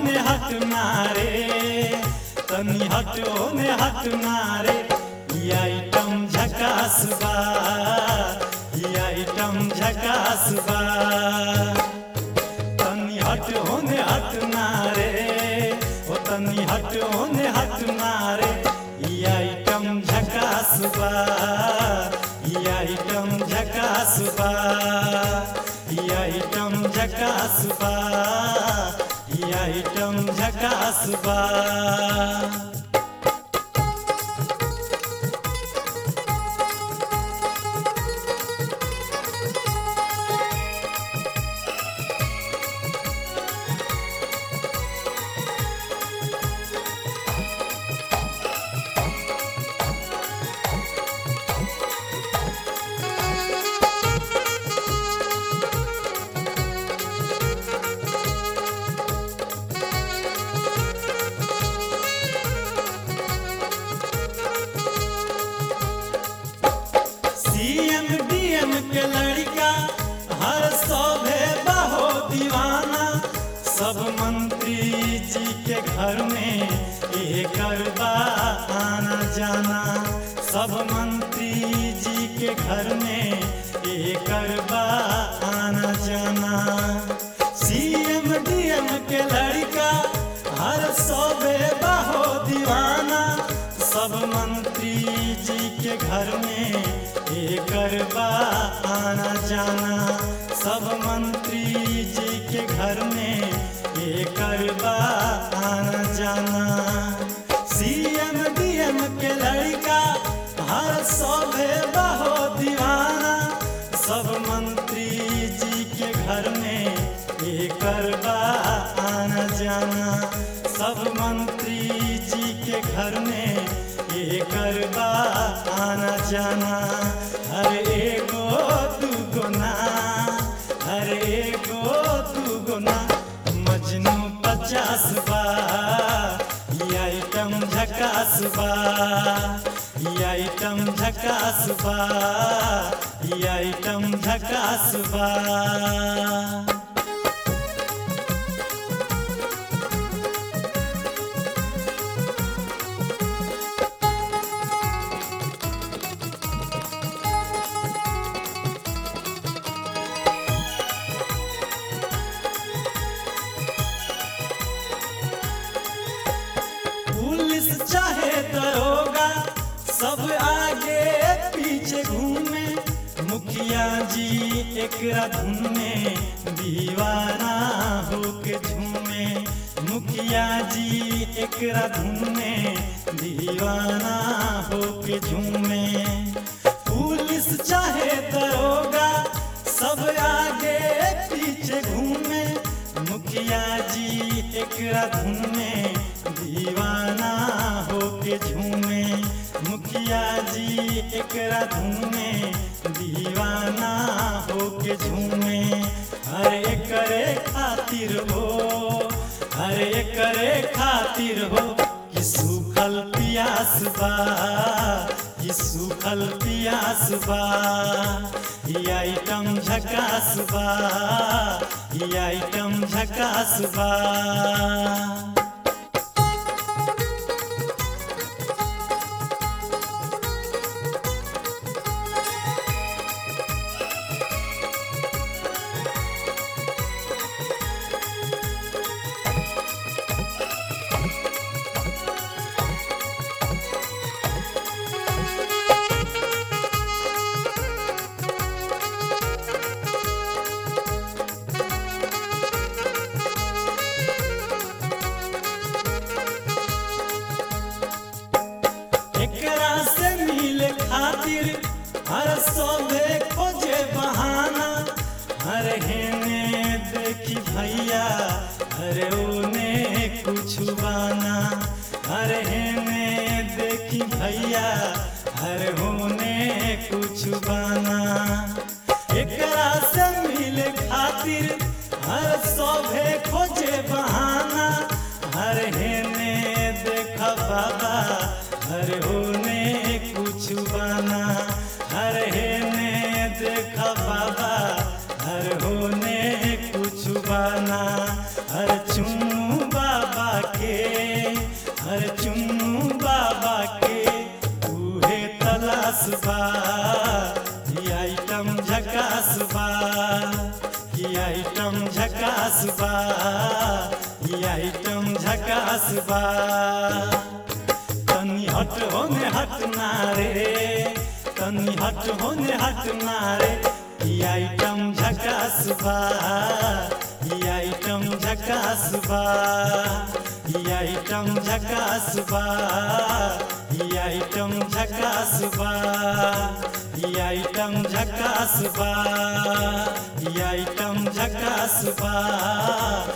होने हट मारे तनी हट होने हट मारे ई आइटम झकास बा ई आइटम झकास बा तनी हट होने हट मारे ओ तनी हट होने हट मारे ई आइटम झकास बा ई आइटम झकास बा ई आइटम झकास बा ई आइटम झकास बा सीएम डीएम के लड़का हर सौभे बहो दीवाना सब मंत्री जी के घर में एक बा आना जाना सब मंत्री जी के घर में एक बा आना जाना सीएम डीएम के लड़का हर सौभे बहो दीवाना सब मंत्री जी के घर में एकर बा आना जाना सब मंत्री जी के घर में एकर बा आना जाना सीएम डीएम के लड़का हर सौभे बहो दीवाना सब मंत्री जी के घर में एकर बा आना जाना सब मंत्री जी के घर में एकर बा आना जाना हर एगो दूगो ना हर एगो दूगो ना मजनू पचास बा ई आइटम झकास बा ई आइटम झकास बा ई आइटम झकास बा पुलिस चाहे दरोगा सब आगे पीछे घूमे मुखिया जी एकरा धुन में दीवाना होके झूमे मुखिया जी एकरा धुन में दीवाना होके झूमे पुलिस चाहे दरोगा सब आगे पीछे घूमे मुखिया जी एकरा धुन में दीवाना होके झूमे मुखिया जी एकरा धुन में दीवाना होके झूमे हर एकरे खातिर हो हर एकरे खातिर हो कि सूखल पियास बा कि सूखल पियास बा ई आइटम झकास बा ई आइटम झकास बा एकरा से मिले खातिर हर सोबे खोजे बहाना हर हेने देखी भैया हर ओने कुछ बाना हर हेने देखी भैया हर होने कुछ बाना एकरा से मिले खातिर हर सोभे खोजे बहाना हर हेने देखा बाबा हर होने कुछ बना हर हेने देखा बाबा हर होने कुछ बना हर चुम्बा आइटम झकास बा तनी हट होने हट ना रे तनी हट होने हट ना रे ई आइटम झकास बा ई आइटम झकास बा ई आइटम झकास बा ई आइटम झकास बा ई आइटम झकास बा ई आइटम झकास बा